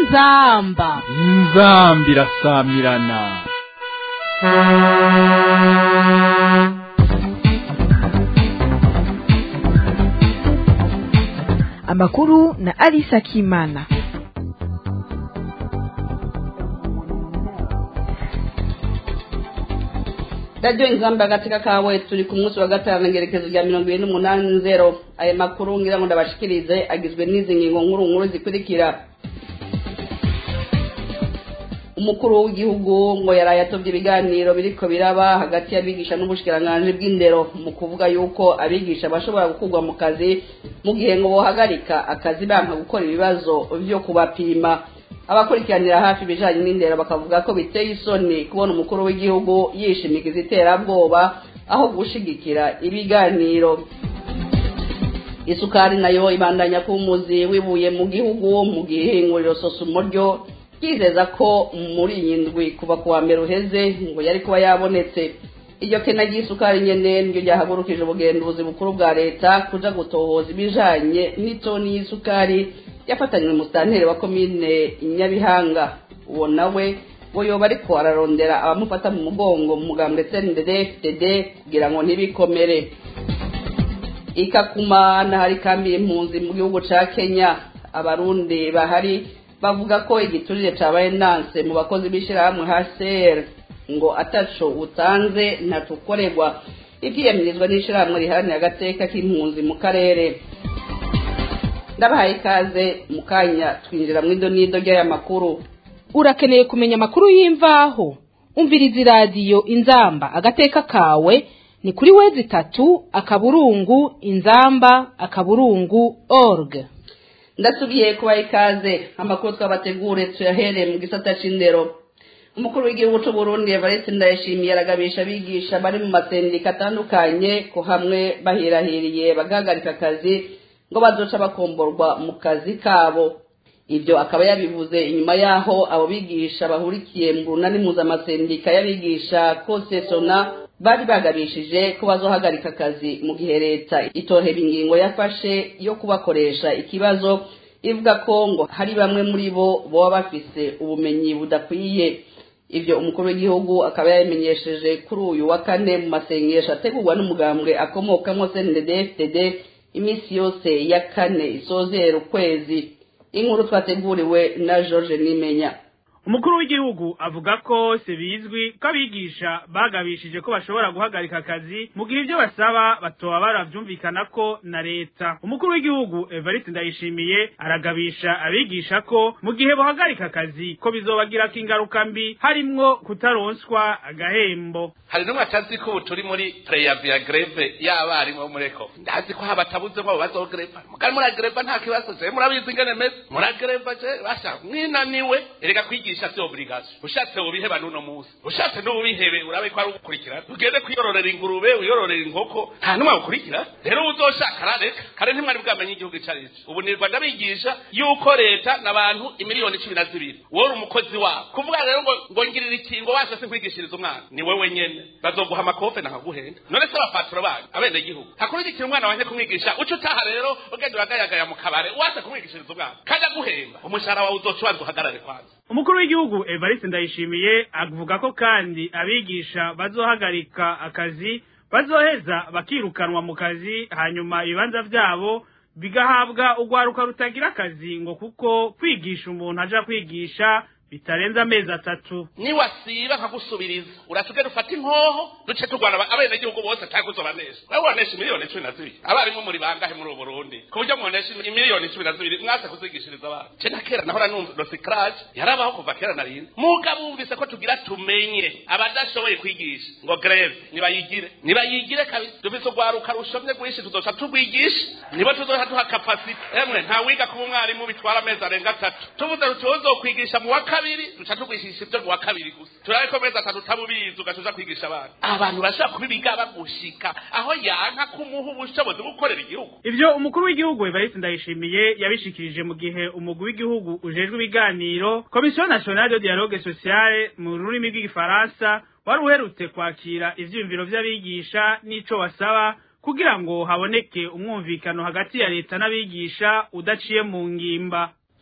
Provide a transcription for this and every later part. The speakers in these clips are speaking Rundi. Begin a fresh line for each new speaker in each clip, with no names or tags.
inzamba
inzambi irasamirana
amakuru na Alisa Kimana.
radiyo inzamba agateka kawe turi ku munsi wa gatanu ngerekezo rya mirongo irindwi n'umunani nzero aya makuru ngira ngo ndabashikirize agizwe n'izi ngingo nkuru nkuru zikurikira umukuru w'igihugu ngo yaraye atobye ibiganiro biriko biraba hagati y'abigisha n'ubushikiranganji bw'indero mu kuvuga yuko abigisha bashobora gukurwa mu kazi mu gihe ngo bohagarika akazi banka gukora ibibazo vyo kubapima abakurikiranira hafi ibijanye n'indero bakavuga ko biteye isoni kubona umukuru w'igihugu yishimikiza iterabwoba aho gushigikira ibiganiro isukari nayo ibandanya kuba umuzi wibuye mu gihugu mu gihinguriro sosumo ryo ryizeza ko muri iyi ndwi kuva ku wa mbere uheze ngo yari kuba yabonetse iryo kena ry'isukari nyene niryo ryahagurukije ubugenduzi bukuru bwa leta kuja gutohoza ibijanye n'itoni y'isukari yafatanywe musitanteri wa komine nyabihanga uwo nawe ngo yoba ariko ararondera abamufata mu mugongo mu mugambwe cndd fdd kugira ngo ntibikomere ikakuma n'ahari kambi impunzi mu gihugu ca kenya abarundi bahari bavuga ko igiturire cabaye nanse mu bakozi b'ishirahamwe hcr ngo ataco utanze ntatukorerwa ivyiyamirizwa n'ishirahamwe riharanira agateka k'impunzi mu karere ndabahaye ikaze mu kanya twinjira mu idonido ry'aya makuru
urakeneye kumenya amakuru y'imvaho umviriza iradiyo inzamba agateka kawe ni kuri wezi itatu akaburungu inzamba akaburungu org
ndasubiye kubaha ikaze amakuru twabategure tuyahereye mu gisata c'indero umukuru w'igihugu c'u Burundi Evariste Ndayishimiye aragabisha abigisha bari mu masendika atandukanye ko hamwe bahirahiriye bagahagarika akazi ngo bazoca bakomborwa mu kazi kabo ibyo akaba yabivuze inyuma yaho abo bigisha bahurikiye mu runani mpuzamasendika y'abigisha kosesona bari bagabishije ko bazohagarika akazi mu gihe leta itohera ingingo yafashe yo kubakoresha ikibazo ivuga ko ngo hari bamwe muri bo baba bafise ubumenyi budakwiye ibyo umukuru w'igihugu akaba yabimenyesheje kuri uyu wa kane mu masengesho ategurwa n'umugambwe akomokamo cndd iminsi yose ya kane isozera ukwezi inkuru twateguriwe na george nimenya
umukuru w'igihugu avuga ko se bizwi ko abigisha bagabishije ko bashobora guhagarika akazi mu gihe ibyo basaba batoba baravyumvikana ko na leta umukuru w'igihugu evariste ndayishimiye aragabisha abigisha ko mu gihe bohagarika akazi ko bizobagirako ingaruka mbi harimwo kutaronswa agahembo
hari n'umwe atazi ko ubu turi muri preyavi ya greve y'abarimu bo muri eko ndazi ko habatabuze ngo bazogreva mugari muragreva nta kibazo je murabizi ingene meze muragreva je basha mwinaniwe erega kwigisha vyo obligation ushatse ubiheba n'uno musi ushatse n'ubihebe urabe ko ari ugukurikirana ugende kwiyororera ingurube wiyororera inkoko nta n'umwe agukurikira rero uzoshaka arareka kare ntimwari bwamenye igihugu ico ari co ubu nirwa ndabigisha yuko leta n'abantu imiliyoni cumi na zibiri wowe uri umukozi wabo kuvuga rero ngo ngo ngirira ikingo washa se nkwigishiriza umwana ni wewe nyene bazoguha amakofe nakaguhenda none se abapaturo banyu abene gihugu hakurikira umwana wanje kumwigisha uca utaha rero ugenda uragayagaya mu kabare waza kumwigishiriza umwana kandi aguhemba umushahara wawe uzoca ubanza uhagarare kwanza
umukuru w'igihugu evariste ndayishimiye avuga ko kandi abigisha bazohagarika akazi bazoheza bakirukanwa mu kazi hanyuma ibibanza vyabo bigahabwa urwaruka rutagira akazi ngo kuko kwigisha umuntu aja kwigisha bitarenze amezi atatu
niwasiba nkagusubiriza uratugenda ufata inkoho duce turwana abenegihugu bose atakuzobanesha wewe wanesha miliyoni cumi na zibiri abarimu muri bangahe muri ubu burundi ku buryo mwonesha imiliyoni cumi na zibiri mwase kuzigishiriza abana ce na kera nahora numva dosikarage yarabaho kuva kera na rino mugabo wumvise ko tugira tumenye abadashoboye kwigisha ngo greve nibayigire nibayigire kabisa dufise urwaruka rushomye rwinshi tuzoca turwigisha nibo tuzoca duha kapasite emwe nta wiga kuba umwarimu bitwara amezi arenga atatu tuvuze tutuzokwigisha mu wa kabiri duca tugwishisha ibyo mu wa kabiri gusa turabe ko amezi atatu utabubizi ugaca kwigisha abana abantu bashobora kubibiga bagushika aho yanka kumuha ubushobozi bwo gukorera igihugu
ivyo umukuru w'igihugu evariste ndayishimiye yabishikirije mu gihe umugwi w'igihugu ujejwe ibiganiro komisiyo nationale de dialogue sociale mu rurimi rw'igifaransa wari uherutse kwakira ivyiyumviro vy'abigisha n'ico basaba kugira ngo haboneke umwumvikano hagati ya leta n'abigisha udaciye mu ngimba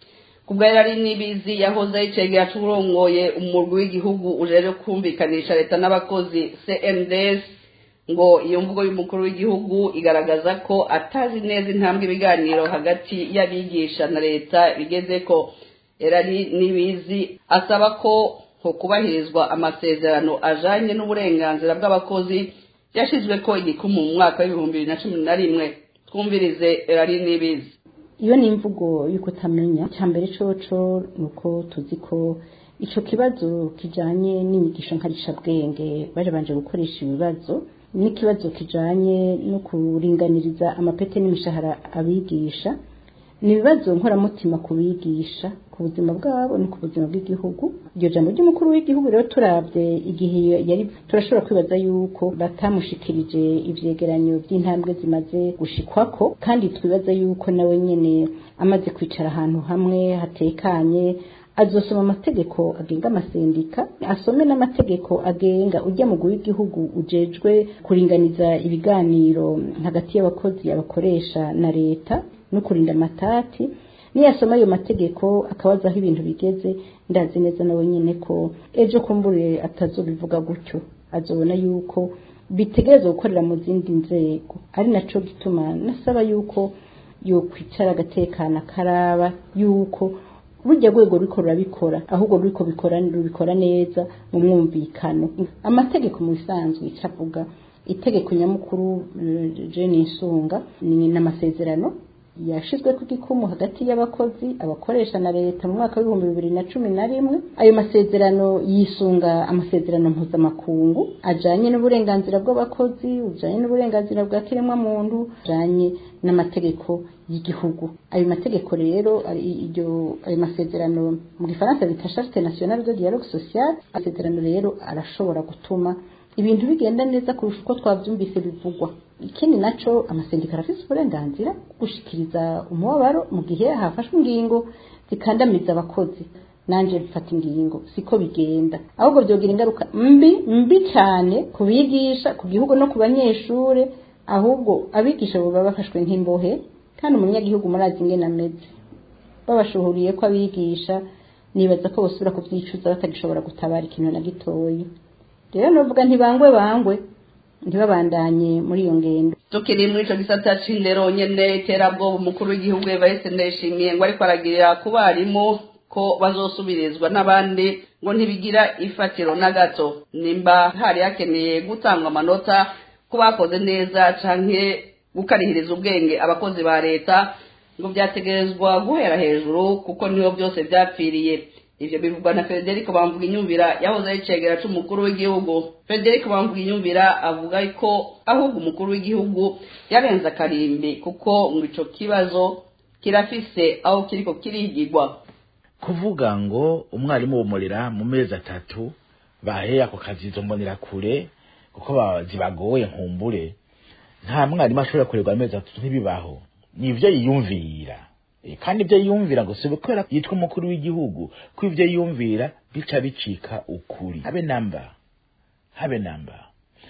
kubwa yari nibizi yahoze yicegera c'urongoye umurwi w'igihugu ujeje kumvikanisha leta n'abakozi CNDS ngo iyo mvugo y'umukuru w'igihugu igaragaza ko atazi neza intambwe ibiganiro hagati y'abigisha na leta bigeze ko erari nibizi asaba ko ho kubahirizwa amasezerano ajanye n'uburenganzira bw'abakozi yashizwe ko igikumu mu mwaka w'ibihumbi bibiri na cumi na rimwe twumvirize erari nibizi
iyo ni imvugo y'uko utamenya icya mbere coco ni uko tuzi ko icyo kibazo kijyanye n'inyigisho nkarishabwenge banje gukoresha ibibazo n'ikibazo kijyanye no kuringaniriza amapete n'imishahara abigisha ni ibibazo nkoramutima ku bigisha ku buzima bwabo no ku buzima bw'igihugu iryo jambo ry'umukuru w'igihugu rero turabye igihe yari turashobora kwibaza yuko batamushikirije ivyegeranyo by'intambwe zimaze gushikwako kandi twibaza yuko nawe nyene amaze kwicara ahantu hamwe hatekanye azosoma amategeko agenga amasendika asome n'amategeko agenga ujya mu w'igihugu ujejwe kuringaniza ibiganiro hagati y'abakozi abakoresha na leta no kurinda amatati niyasoma ayo mategeko akabaza aho ibintu bigeze ndazi neza nawe nyine ko ejo kumbure atazobivuga gutyo azobona yuko bitegereza gukorera mu zindi nzego ari naco gituma nasaba yuko yokwicara agatekana karaba yuko burya rwego ruriko rurabikora ahubwo ruriko bikora rubikora neza mu mwumvikano amategeko mu bisanzwe icavuga itegeko nyamukuru jeni nsunga ni n'amasezerano yashizwe ku gikumu hagati y'abakozi abakoresha na leta mu mwaka w'ibihumbi bibiri na cumi na rimwe ayo masezerano yisunga amasezerano mpuzamakungu ajanye n'uburenganzira bw'abakozi ujanye n'uburenganzira bwa kiremwamuntu ajanye n'amategeko y'igihugu ayo mategeko rero iryo ayo masezerano mu gifaransa bita charte nationale de dialogue social amasezerano rero arashobora gutuma ibintu bigenda neza kurusha uko twavyumvise bivugwa ikindi naco amasendika arafise uburenganzira gushikiriza umubabaro mu gihe hafashwe ingingo zikandamiza abakozi nanje mfata ingingo siko bigenda ahubwo vyogira ingaruka mbi mbi cyane ku bigisha ku gihugu no ku banyeshure ahubwo abigisha bo baba bafashwe nk'imbohe kandi umunyagihugu murazi ingene ameze babashuhuriye ko abigisha nibaza ko bosubira kuvyicuza batagishobora gutabara ikintu na gitoyi rero novuga ntibangwe bangwe ntibabandanye muri iyo ngendo
tukiri muri ico gisata c'indero nyene iterabwoba umukuru w'igihugu evariste ndayishimiye ngo ariko aragirira ku barimu ko bazosubirizwa n'abandi ngo ntibigira ifatiro na gato nimba hari hakeneye gutangwa amanota ko bakoze neza canke gukarihiriza ubwenge abakozi ba leta ngo vyategerezwa guhera hejuru kuko niho byose vyapfiriye ivyo bivugwa na Federico Bamvuga inyumvira yahoze ari cegera c'umukuru w'igihugu Federico Bamvuga inyumvira avuga ko ahubwo umukuru w'igihugu yarenze akarimbi kuko ngo ico kibazo kirafise aho kiriko kirigirwa
kuvuga ngo umwarimu wumurira mu mezi atatu baheye ako kazi izo mbonera kure kuko zibagoye nkumbure nta mwarimu ashobora kurerwa amezi atatu ntibibaho ni ivyo yiyumvira kandi ibyo yiyumvira ngo si kubera yitwa umukuru w'igihugu ko ibyo yiyumvira bica bicika ukuri habe namba habe namba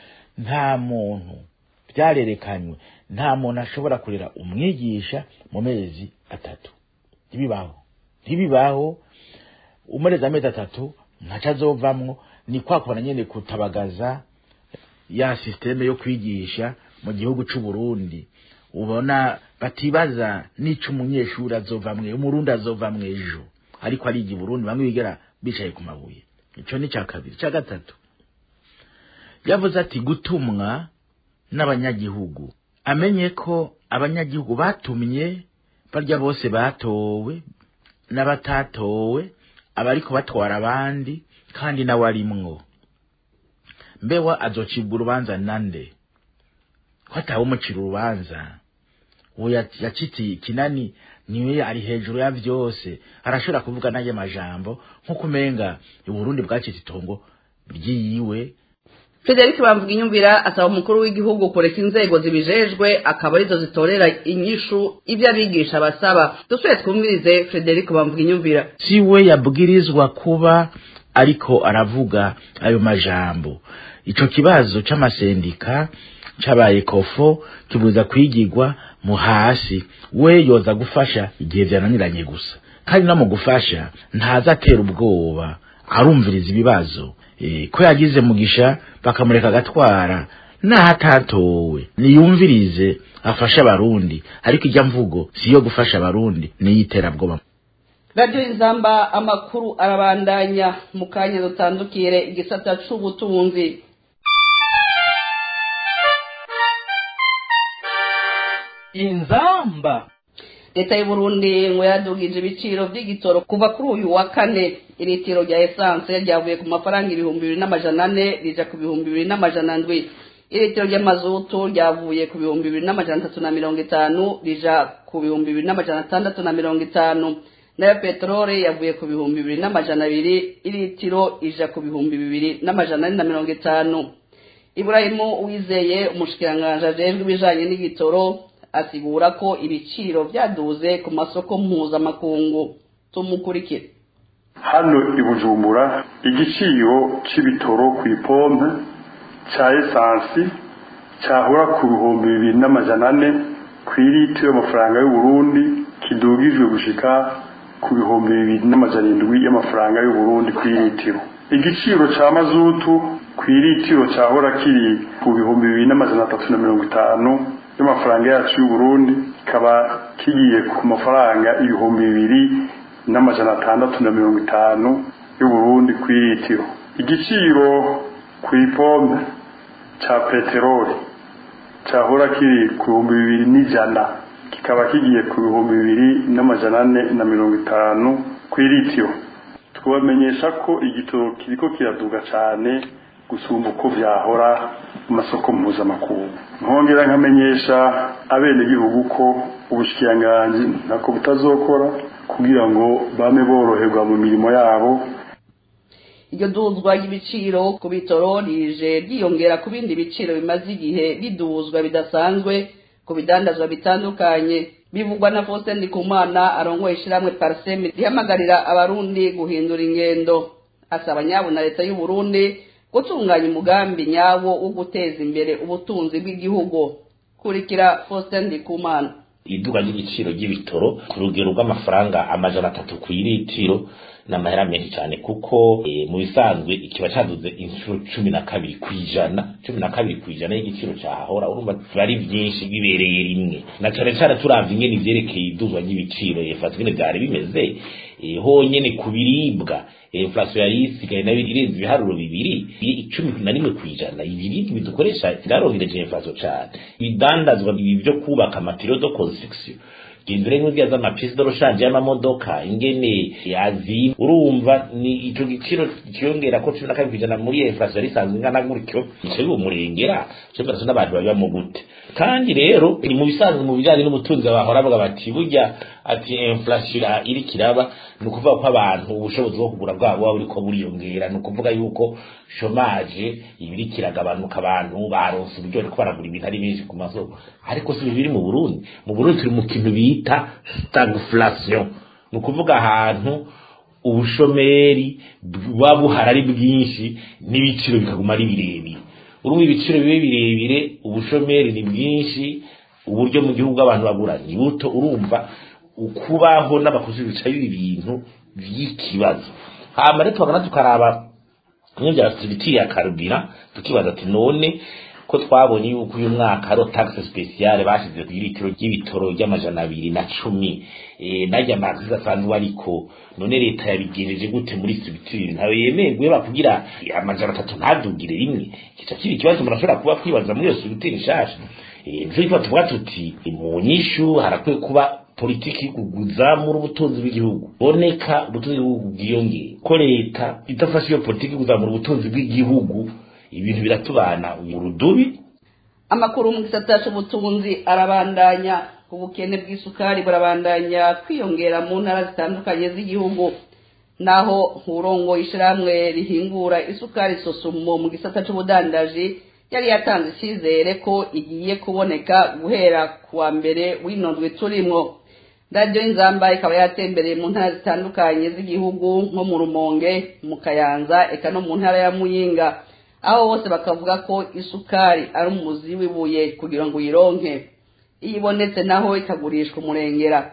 nta muntu byarerekanywe nta muntu ashobora kurera umwigisha mu mezi atatu ntibibaho ntibibaho umurezi amezi atatu ntaco azovamwo ni kwa kubona nyene kutabagaza ya sisiteme yo kwigisha mu gihugu c'u Burundi ubona batibaza n'ico umunyeshuri azovamwe umurundi azovamwe ejo ariko ari igi Burundi bamwe bigera bicaye ku mabuye ico ni ca kabiri ca gatatu yavuze ati gutumwa n'abanyagihugu amenye ko abanyagihugu batumye barya bose batowe n'abatatowe abariko batwara abandi kandi nawe arimwo mbewa azocibwa urubanza nande ko atawe umucira urubanza uwo yaciti kinani niwe ari hejuru ya vyose arashobora kuvuga n'ayo majambo nk'uko umenga uburundi bwacitse itongo ryiwe
Frederic Bamvuga inyumvira asaba umukuru w'igihugu kureka inzego zibijejwe akaba arizo zitorera inyishu ibyo abigisha basaba dusubire twumvirize Frederic Bamvuga inyumvira
si we yabwirizwa kuba ariko aravuga ayo majambo ico kibazo c'amasendika cabaye kofo kibuza kwigirwa mu hasi we yoza gufasha igihe vyananiranye gusa kandi no mu gufasha ntaza atera ubwoba arumviriza ibibazo e, ko yagize mugisha bakamureka agatwara naho atatowe niyumvirize afashe abarundi ariko ijya mvugo si iyo gufasha abarundi niyiterabwoba
radiyo inzamba amakuru arabandanya mu kanya dutandukire igisata c'ubutunzi
inzamba
leta y'uburundi ngo yadugije ibiciro by'igitoro kuva kuri uyu wa kane iritiro rya esanse ryavuye ku mafaranga ibihumbi bibiri n'amajana ane rija ku bihumbi bibiri n'amajana ndwi iritiro ry'amazutu ryavuye ku bihumbi bibiri n'amajana atatu na mirongo itanu rija ku bihumbi bibiri n'amajana atandatu na mirongo itanu nayo peteroli yavuye ku bihumbi bibiri n'amajana abiri iritiro ija ku bihumbi bibiri n'amajana ane na mirongo itanu iburahimu uwizeye umushikiranganji ajejwe ibijanye n'igitoro asigura ko ibiciro byaduze ku masoko mpuzamakungu tumukurikire
hano i bujumbura igiciro c'ibitoro ku ipompe ca esansi cahora ku bihumbi bibiri n'amajana ane kw'iriti y'amafaranga y'uburundi kidugijwe gushika ku bihumbi bibiri n'amajana indwi y'amafaranga y'uburundi kw'iritiro igiciro ca mazutu kw'iritiro cahora kiri ku bihumbi bibiri n'amajana atatu na mirongo itanu y'amafaranga yacu y'uburundi kikaba kigiye ku mafaranga ibihumbi bibiri n'amajana atandatu na mirongo itanu y'uburundi kw'iritiro igiciro ku ipompe ca peteroli cahora kiri ku bihumbi bibiri n'ijana kikaba kigiye ku bihumbi bibiri n'amajana ane na mirongo itanu kw'iritiro twabamenyesha ko igitoro kiriko kiraduga cane gusumba uko vyahora mu masoko mpuzamakungu nkongera nkamenyesha abenegihugu ko ubushikiranganji ntako butazokora kugira ngo bame boroherwa mu mirimo yabo
iryo duzwa ry'ibiciro ku bitoro rije ryiyongera ku bindi biciro bimaze igihe riduzwa bidasanzwe ku bidandazwa bitandukanye bivugwa na Faustin Ndikumana arongoye ishiramwe Parsem rihamagarira abarundi guhindura ingendo asaba nyabo na leta y'u Burundi gutunganya umugambi nyawo wo guteza imbere ubutunzi bw'igihugu kurikira Faustin Ndikumana
iduga ry'igiciro ry'ibitoro ku rugero rw'amafaranga amajana atatu ku iritiro n'amahera menshi cyane kuko e, mu bisanzwe ikiba caduze inshuro cumi na kabiri ku ijana cumi na kabiri ku ijana y'igiciro cahahora urumva biba ari vyinshi bibereye rimwe na cane cane turavye ingene ivyerekeye iduzwa ry'ibiciro efatwa ingene vyari bimeze e, honyene ku biribwa inflation yari isigaye nayo irenze ibiharuro bibiri icumi na rimwe ku ijana ibiribwa bidukoresha vyarongereje inflation cane ibidandazwa ibi vyo kubaka materiaux de construction gendere nk'ubwiya z'amapisi doroshanje y'amamodoka ingene yazi urumva ni ico giciro kiyongera ko cumi na kabiri kw'ijana muri inflation yari isanzwe ingana gutyo ico bimurengera ico bibazo n'abantu babibamo gute kandi rero ni mu bisanzwe mu bijanye n'ubutunzi bahora bavuga bati burya ati inflation iri kiraba ni ukuvuga ko abantu ubushobozi bwo kugura bwabo buba buriko buriyongera ni ukuvuga yuko shomaje ibiri kiragabanuka abantu baronse uburyo bariko baragura ibintu ari benshi ku masoko ariko si biri mu Burundi mu Burundi turi mu kintu bita stagflation ni ukuvuga ahantu ubushomeri buba buhari ari bwinshi n'ibiciro bikaguma ari birebire urumva ibiciro bibe birebire ubushomeri ni bwinshi uburyo mu gihugu abantu bagura ni buto urumva ukubaho n'abakozi bicaye ibintu by'ikibazo hama rero tukagana tukaraba bimwe bya activity ya karubira tukibaza ati none ko twabonye yuko uyu mwaka hariho taxe speciale bashize ku litiro ry'ibitoro ry'amajana abiri na cumi eh, narya amazi asanzwe ariko none leta yabigejeje gute muri structure ntawe yemerwe bakugira amajana atatu ntadugire rimwe kica kiba ikibazo murashobora kuba kwibaza muri iyo structure nshasha eh, nico gituma tuvuga tuti mu nyishu harakwiye kuba politiki kuzamura ubutunzi bw'igihugu boneka ubutunzi bw'igihugu bwiyongeye ko leta idafashe iyo politiki kuzamura ubutunzi bw'igihugu ibintu biratubana urudubi
amakuru mu gisata c'ubutunzi arabandanya ubukene bw'isukari burabandanya kwiyongera mu ntara zitandukanye z'igihugu naho nkurongo ishirahamwe rihingura isukari sosumo mu gisata c'ubudandaji yari yatanze icyizere ko igiye kuboneka guhera kuwa mbere w'inondwe turimwo radiyo y'inzamba ikaba yatembereye mu ntara zitandukanye z'igihugu nko mu rumonge mu kayanza eka no mu ntara ya muyinga aho bose bakavuga ko isukari ari umuzi w'ibuye kugira ngo uyironke iyo ibonetse naho ikagurishwa umurengera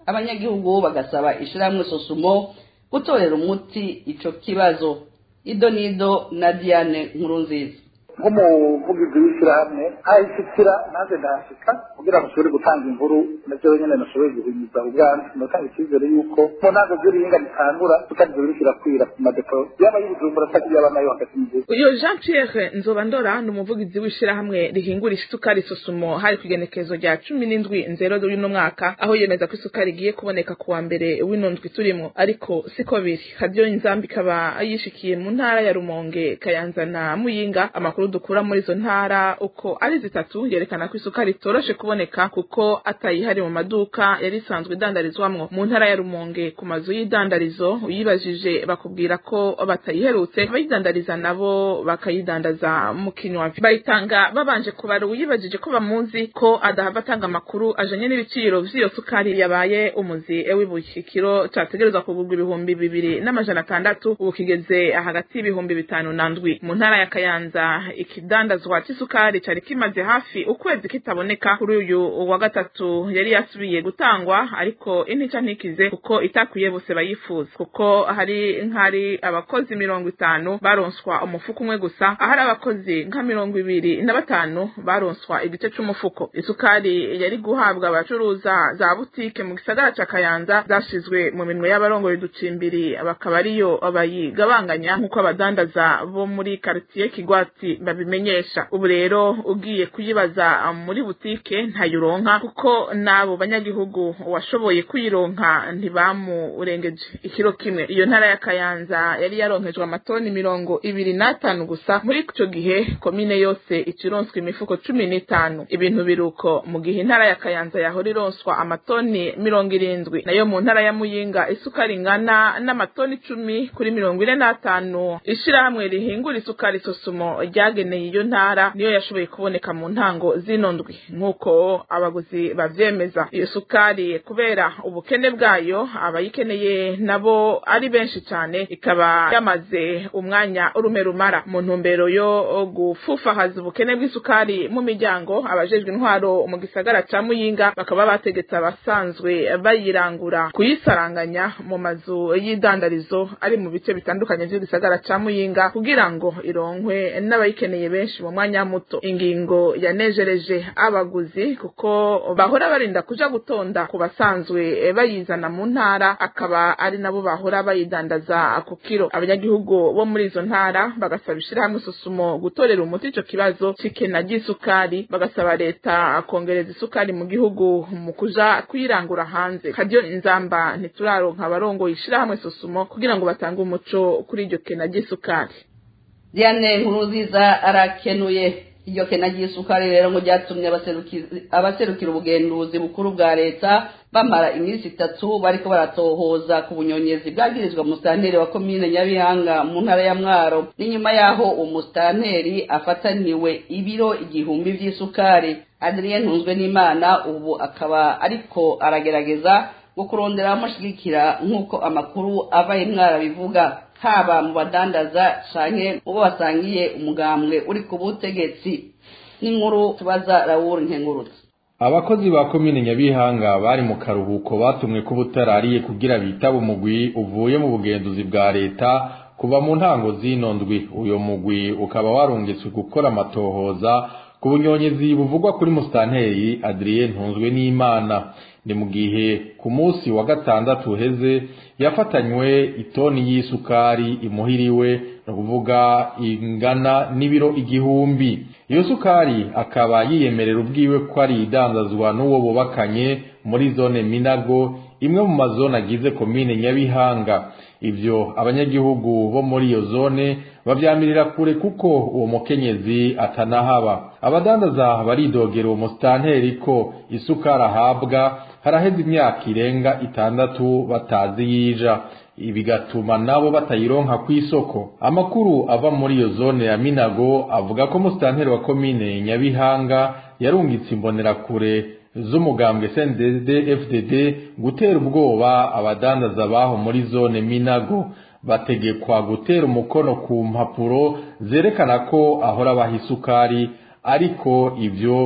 abanyagihugu bagasaba ishirahamwe sosumo gutorera umuti ico kibazo ido nido na diane nkurunziza
nk'umuvugizi w'ishyirahamwe ahishikira nanjye ndahashika kugira ngo ushobore gutanga inkuru nabyo nyine nashoboye guhimiriza ubwandu ndatanga icyizere y'uko mu ntango z'ibihinga bitangura tutarizo biriko irakwira ku madepo yaba y'ubujumbura cyangwa yaba nayo hagati mu gihugu
uyo jean pierre nzobandora ni umuvugizi w'ishyirahamwe rihingura isukari sosumo hari ku igenekerezo rya cumi n'indwi nzero y'uno mwaka aho yemeza ko isukari igiye kuboneka ku wa mbere w'ino ndwi turimo ariko siko biri hadiyo inzambi ikaba yishikiye mu ntara ya rumonge kayanza na muyinga amakuru dukura muri izo ntara uko ari zitatu yerekana ko isukari itoroshe kuboneka kuko atayihari mu maduka yari isanzwe idandarizwamwo mu ntara ya rumonge ku mazu y'idandarizo uyibajije bakubwira ko batayiherutse abayidandariza nabo bakayidandaza mu kinywavi bayitanga babanje kubara uyibajije ko bamuzi ko adahava atanga amakuru ajanye n'ibiciro vy'iyo sukari yabaye umuzi w'ibuye ikiro categerezwa kugurwa ibihumbi bibiri n'amajana atandatu ubu kigeze hagati y'ibihumbi bitanu na ndwi mu ntara ya kayanza ikidandazwa c'isukari cari kimaze hafi ukwezi kitaboneka kuri uyu wa gatatu yari yasubiye gutangwa ariko intica ntikize kuko itakwiye bose bayifuza kuko hari nk'ari abakozi mirongo itanu baronswa umufuko umwe gusa ahari abakozi nka mirongo ibiri na batanu baronswa igice c'umufuko isukari yari guhabwa abacuruza za butike mu gisagara ca kayanza zashizwe mu minwe y'abarongoye uducimbiri bakaba ariyo bayigabanganya nk'uko abadandaza bo muri karitiye kigwati babimenyesha ubu rero ugiye kuyibaza muri butike ntayuronka kuko n'abo banyagihugu washoboye kuyironka ntibamurengeje ikiro kimwe iyo ntara ya kayanza yari yaronkejwe amatoni mirongo ibiri n'atanu gusa muri ico gihe komine yose icironswa imifuko cumi n'itanu ibintu biruko mu gihe intara ya kayanza yahora ironswa amatoni mirongo irindwi nayo mu ntara ya muyinga isukari ingana n'amatoni icumi kuri mirongo ine n'atanu ishirahamwe rihingura isukari sosumo ryageneye iyo ntara niyo yashoboye kuboneka mu ntango zino ndwi nk'uko abaguzi bavyemeza iyo sukari kubera ubukene bwayo abayikeneye nabo ari benshi cyane ikaba yamaze umwanya urume rumara mu ntumbero yo gufufahaza ubukene bw'isukari mu miryango abajejwe intwaro mu gisagara ca muyinga bakaba bategetse abasanzwe bayirangura kuyisaranganya mu mazu y'idandarizo ari mu bice bitandukanye vy'igisagara ca muyinga kugira ngo ironkwe n'abayikeneye benshi mu mwanya muto ingingo yanejereje abaguzi kuko bahora barinda kuja gutonda ku basanzwe bayizana mu ntara akaba ari nabo bahora bayidandaza ku kiro abanyagihugu bo muri izo ntara bagasaba ishirahamwe susumo gutorera umuti ico kibazo c'ikena ry'isukari bagasaba leta kongereza isukari mu gihugu mu kuja kuyirangura hanze kadiyo inzamba ntituraronka abarongoye ishirahamwe susumo kugira ngo batange umuco kuri iryo kena ry'isukari
diane nkuruziza arakenuye iryo kena ry'isukari rero ngo ryatumye abaserukira ubugenduzi bukuru bwa leta bamara iminsi itatu bariko baratohoza ku bunyonyezi bwagirizwa musitanteri wa komine nyabihanga mu ntara ya mwaro n'inyuma y'aho uwo musitanteri afataniwe ibiro igihumbi vy'isukari adrien ntunzwe n'imana ubu akaba ariko aragerageza ngo kurondera abamushigikira nk'uko amakuru ava imwara bivuga haba mu badandaza canke mu bo basangiye umugambwe uri ku butegetsi n'inkuru tubaza rawuri nkengurutse
abakozi ba komine nyabihanga bari mu karuhuko batumwe ko butarariye kugira bitaba umugwi uvuye mu bugenduzi bwa leta kuva mu ntango zino ndwi uyo mugwi ukaba warungitswe gukora amatohoza ku bunyonyezi buvugwa kuri musitanteri adrien ntunzwe n'imana ni mu gihe ku munsi wa gatandatu uheze yafatanywe itoni y'isukari imuhiriwe ni ukuvuga ingana n'ibiro igihumbi iyo sukari akaba yiyemerera ubwiwe ko ari idandazwa n'uwo bubakanye muri zone minago imwe mu mazone agize komine nyabihanga ibyo abanyagihugu bo muri iyo zone babyamirira kure kuko uwo mukenyezi atanahaba abadandaza baridogera uwo musitanteri ko isukari ahabwa haraheze imyaka irenga itandatu batazi yija bigatuma nabo batayironka ku isoko amakuru ava muri iyo zone ya minago avuga ko musitanteri wa komine nyabihanga yarungitse imbonerakure z'umugambwe CNDD FDD gutera ubwoba abadandaza baho muri zone minago bategekwa gutera umukono ku mpapuro zerekana ko ahora baha isukari ariko ibyo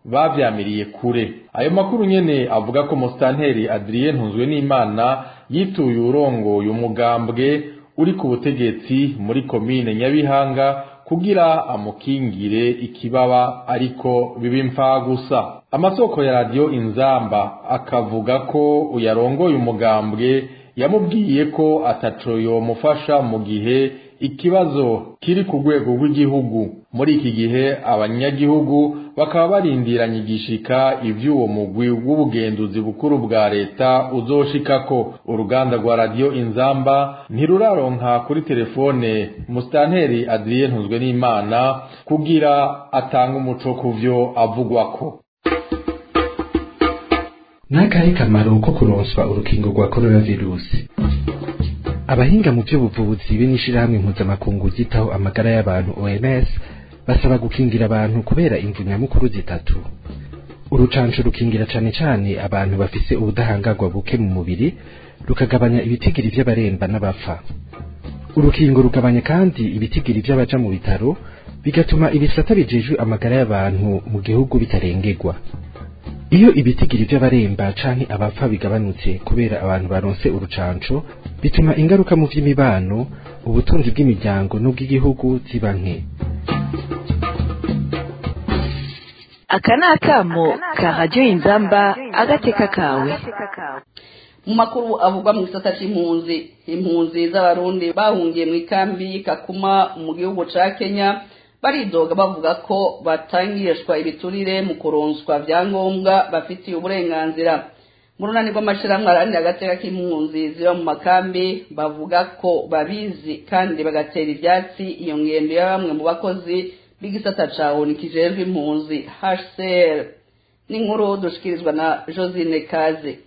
bavyamiriye kure ayo makuru nyene avuga ko musitanteri adrien ntunzwe n'imana yituye urongoye umugambwe uri ku butegetsi muri komine nyabihanga kugira amukingire ikibaba ariko biba imfa gusa amasoko ya radiyo inzamba akavuga ko uyarongoye umugambwe yamubwiye ko ataco yomufasha mu gihe ikibazo kiri ku rwego rw'igihugu muri iki gihe abanyagihugu bakaba barindiranye igishika ivy'uwo mugwi w'ubugenduzi bukuru bwa leta uzoshikako uruganda rwa radiyo inzamba ntiruraronka kuri telefone musitanteri adrien ntuzwe n'imana kugira atange umuco ku vyo avugwako
n'akahe kamaro ko kuronswa urukingo rwa coronavirusi abahinga mu by'ubuvuzi be n'ishirahamwe mpuzamakungu ryitaho amagara y'abantu OMS basaba gukingira abantu kubera imvu nyamukuru zitatu urucanco rukingira cane cane abantu bafise ubudahangarwa buke mu mubiri rukagabanya ibitigiri vy'abaremba n'abapfa urukingo rugabanya kandi ibitigiri vy'abaja mu bitaro bigatuma ibisata bijejwe amagara y'abantu mu gihugu bitarengerwa iyo ibitigiri vy'abaremba canke abapfa bigabanutse kubera abantu baronse urucanco bituma ingaruka mu vy'imibano ubutunzi bw'imiryango n'ubw'igihugu ziba nke
aka ni akamo ka radiyo inzamba agateka kawe
mu makuru avugwa mu gisata c'impunzi impunzi z'abarundi bahungiye mu ikambi kakuma mu gihugu ca kenya baridoga bavuga ko batangishwa ibiturire mu kuronswa vyangombwa bafitiye uburenganzira mu runani rw'amashirahamwe aharanira agateka k'impunzi ziba mu makambi bavuga ko babizi kandi bagatera ivyatsi iyo ngendo ya bamwe mu bakozi b'igisata ca onu kijejwe impunzi hcr n'inkuru dushikirizwa na josine kaze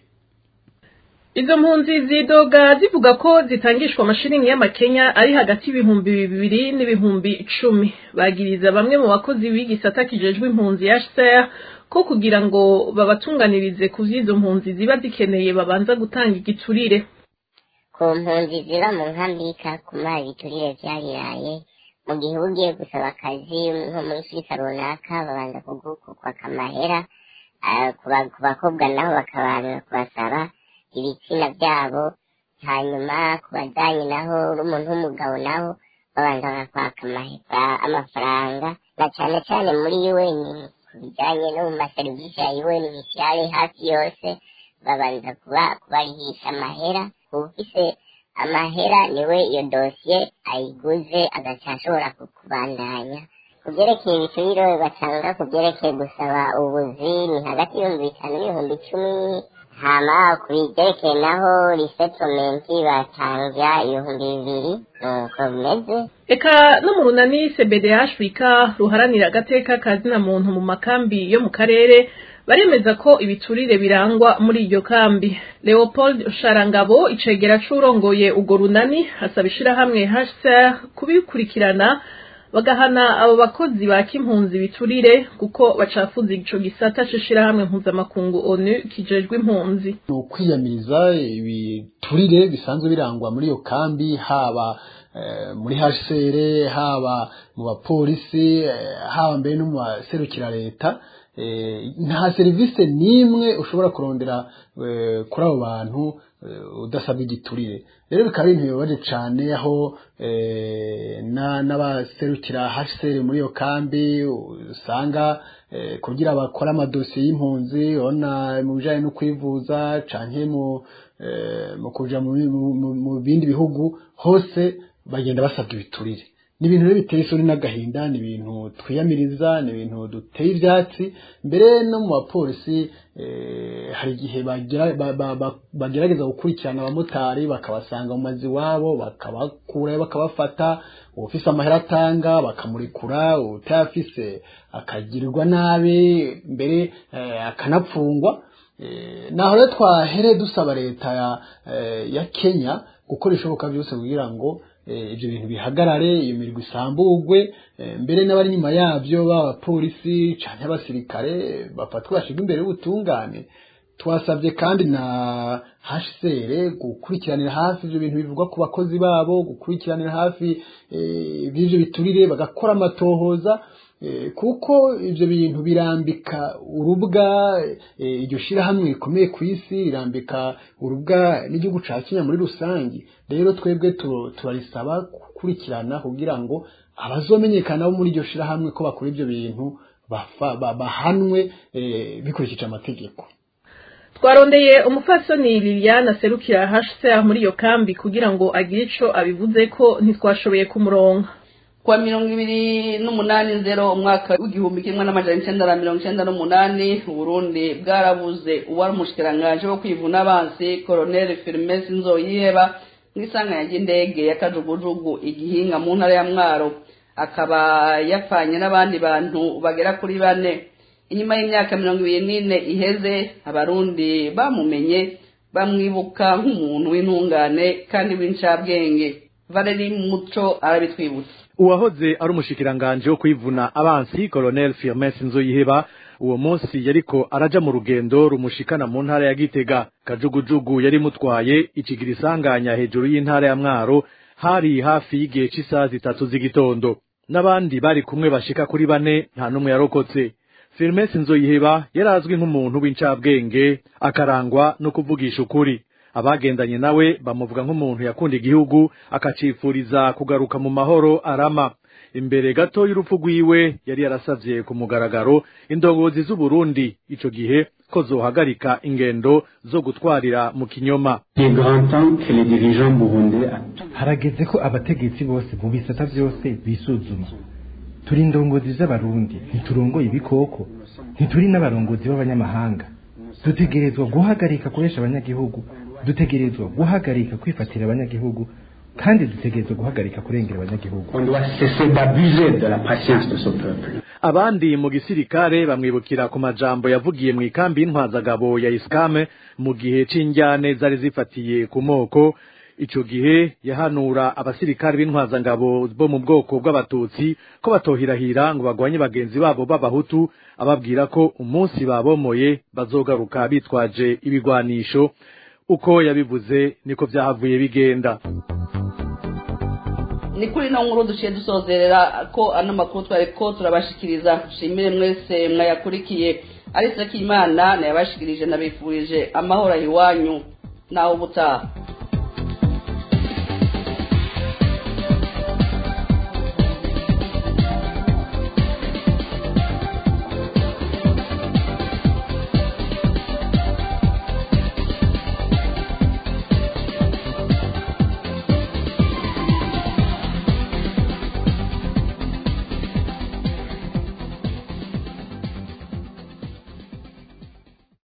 izo mpunzi zidoga zivuga ko zitangishwa amashiringi y'amakenya ari hagati y'ibihumbi bibiri n'ibihumbi icumi bagiriza bamwe mu bakozi b'igisata kijejwe impunzi ya HCR ko kugira ngo babatunganirize ku vy'izo mpunzi ziba zikeneye babanza gutanga igiturire
ku mpunzi ziba mu nkambi y'ikakuma ibiturire vyariraye mu gihe ugiye gusaba akazi nko muri afurika runaka babanza kukwaka amahera ku bakobwa nabo bakabanza kubasaba ibitsina byabo hanyuma ku bajyanye naho n'umuntu w'umugabo naho babanza bakakwaka amafaranga na cyane cyane muri UN ku bijyanye no mu maserivisi ya UN misiyari hafi yose babanza kuba kubarihisha amahera ufise amahera niwe iyo dosiye ayiguze agaca ashobora kubandanya ku byerekeye ibiturire batanga ku byerekeye gusaba ubuzi ni hagati y'ibihumbi bitanu n'ibihumbi icumi hama ku byerekeye naho resettlement batanga ibihumbi bibiri nuko bimeze
eka no mu runani cbdh wika ruharanira agateka ka zina muntu mu makambi yo mu karere baremeza ko ibiturire birangwa muri iryo kambi leopold sharangabo icegera c'urongoye urwo runani asaba ishirahamwe hcr kubikurikirana bagahana abo bakozi ba kimpunzi biturire kuko bacafuza ico gisata c'ishirahamwe mpuzamakungu onu kijejwe impunzi
ni ukwiyamiriza ibiturire bisanzwe birangwa muri iyo kambi haba muri hcr haba mu bapolisi haba mbere no mu baserukira leta nta serivisi n'imwe ushobora kurondera kuri abo bantu udasabwa igiturire rero bikaba ari ibintu bibabaje cyane aho n'abaserukira hcr muri iyo kambi usanga kugira bakore amadosiye y'impunzi urabona mu bijyanye no kwivuza cyane mu kujya mu bindi bihugu hose bagenda basabwa ibiturire ni ibintu rero biteye isoni n'agahinda ni ibintu twiyamiriza ni ibintu duteye ibyatsi mbere no mu bapolisi hari igihe bagerageza gukurikirana abamotari bakabasanga mu mazu iwabo bakabakurayo bakabafata ufise amahera atanga bakamurekura utayafise akagirirwa nabi mbere akanapfungwa naho rero twahere dusaba leta ya kenya gukora ibishoboka byose kugira ngo ibyo bintu bihagarare iyo mirimo isambugwe mbere n'abari inyuma yabyo b'abapolisi cyangwa abasirikare bafatwa bashyirwa imbere y'ubutungane twasabye kandi na hcr gukurikiranira hafi ibyo bintu bivugwa ku bakozi babo gukurikiranira hafi by'ibyo biturire bagakora amatohoza kuko ibyo bintu birambika urubwa iryo shyirahamwe rikomeye ku isi rirambika urubwa n'igihugu cya kenya muri rusange rero twebwe turarisaba gukurikirana kugira ngo abazomenyekana bo muri iryo shyirahamwe ko bakora ibyo bintu bahanwe bikurikije amategeko
twarondeye umupfasoni liliane aserukira hcr muri iyo kambi kugira ngo agire icyo abivuze ko ntitwashoboye kumuronka
kuwa mirongo ibiri n'umunani zero umwaka w'igihumbi kimwe n'amajana icyenda na mirongo icyenda n'umunani uburundi bwarabuze uwari umushikirangaje wo kwivuna abansi koroneli firimesi nzoyiheba nk'isanganya ry'indege ya kajugujugu igihinga mu ntara ya mwaro akaba yapfanye n'abandi bantu bagera kuri bane inyuma y'imyaka mirongo ibiri n'ine iheze abarundi bamumenye bamwibuka nk'umuntu w'intungane kandi w'incabwenge valeri muco arabitwibutsa
uwahoze ari umushikiranganje wo kwivuna abansi colonel firmes nzoyiheba uwo munsi yariko araja mu rugendo rumushikana mu ntara ya gitega kajugujugu yari mutwaye ikigira isanganya hejuru y'intara ya mwaro hari hafi y'igihe c'isaha zitatu z'igitondo n'abandi bari kumwe bashika kuri bane nta n'umwe yarokotse firmes nzoyiheba yari azwi nk'umuntu w'incabwenge akarangwa no kuvugisha ukuri abagendanye nawe bamuvuga nk'umuntu yakunda igihugu akacifuriza kugaruka mu mahoro arama imbere gato y'urupfu rwiwe yari yarasavye ku mugaragaro indongozi z'uburundi ico gihe ko zohagarika ingendo zo gutwarira mu kinyoma
harageze ko abategetsi bose mu bisata byose bisuzuma turi indongozi z'abarundi ntiturongoye ibikoko ntituri n'abarongozi b'abanyamahanga dutegerezwa guhagarika kuresha abanyagihugu dutegerezwa guhagarika kwifatira abanyagihugu kandi dutegerezwa guhagarika kurengera abanyagihugu
abandi mu gisirikare bamwibukira ku majambo yavugiye mu ikambi y'intwazagabo ya iskame mu gihe c'injyane zari zifatiye ku moko ico gihe yahanura abasirikare b'intwazangabo bo mu bwoko bw'abatutsi ko batohirahira ngo bagwanye bagenzi babo b'abahutu ababwira ko umunsi babomoye bazogaruka bitwaje ibigwanisho uko yabivuze niko byahavuye bigenda
ni kuri no nkuru duciye dusozerera ko ano makuru twari ko turabashikiriza shimire mwese mwayakurikiye ariko imana nayabashikirije nabifurije amahoro iwanyu naho ubutaha